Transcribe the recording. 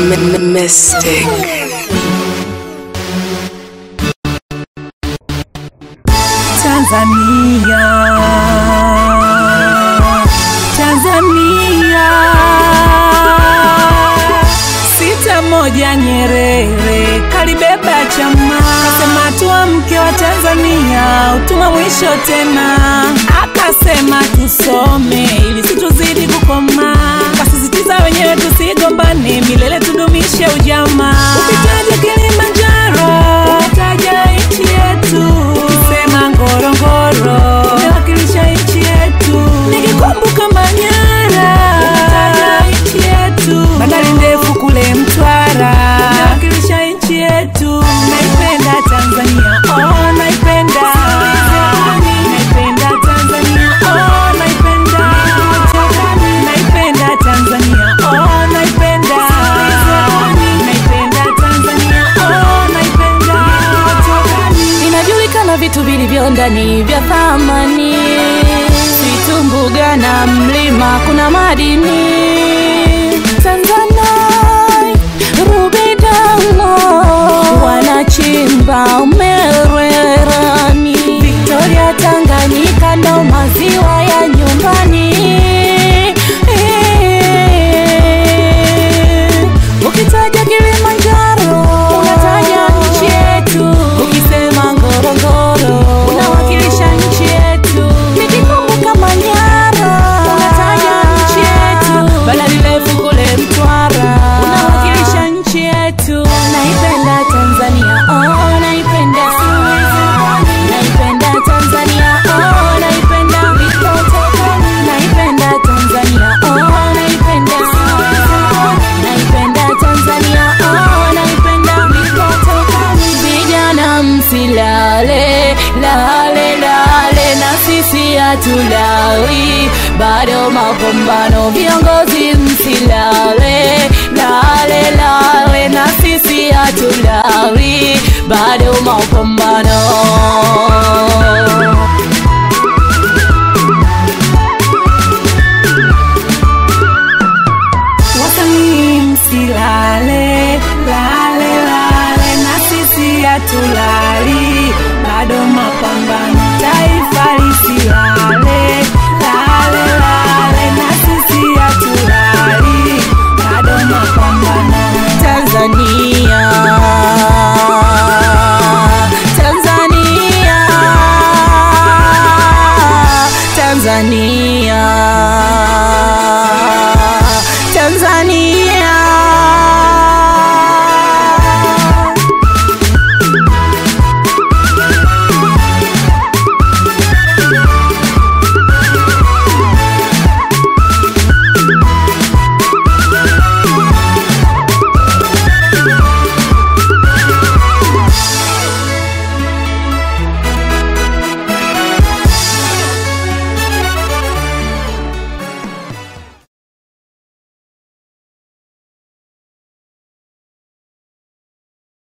Mystic. Tanzania, Tanzania, sita moja Nyerere kalibeba chama, kasema tuamke wa Tanzania, utuma mwisho tena, akasema tusome ili situzidi kukoma, kasisitiza wenyewe tusigombane, milele tudumishe ujamaa. Ukitaja Kilimanjaro, ukitaja nchi yetu, ukisema Ngorongoro, umewakilisha nchi yetu, nikikumbuka Manyara, ukitaja nchi yetu, bandari ndefu kule Mtwara, umewakilisha nchi yetu, naipenda Tanzania, oh naipenda naipenda Tanzania, oh naipenda naipenda Tanzania, oh naipenda naipenda Tanzania, oh naipenda Inajulikana vitu vilivyo ndani vya thamani, vitu mbuga na mlima, kuna madini Tanzanite, ruby diamond, wanachimba umererani, Victoria, Tanganyika ndo maziwa ya nyumbani. Ukitaja Kilimanjaro unataja nchi yetu, ukisema Ngorongoro unawakilisha nchi yetu, nikikumbuka Manyara unataja nchi yetu, bandari refu kule Mtwara unawakilisha nchi yetu. Naipenda Tanzania, oh naipenda, naipenda Tanzania, oh naipenda, naipenda Tanzania, oh naipenda, naipenda Tanzania, oh naipenda, vijana msilale, lale lale, na sisi hatulali, bado mapambano, viongozi msilale, lale lale, na sisi hatulali, bado mapambano.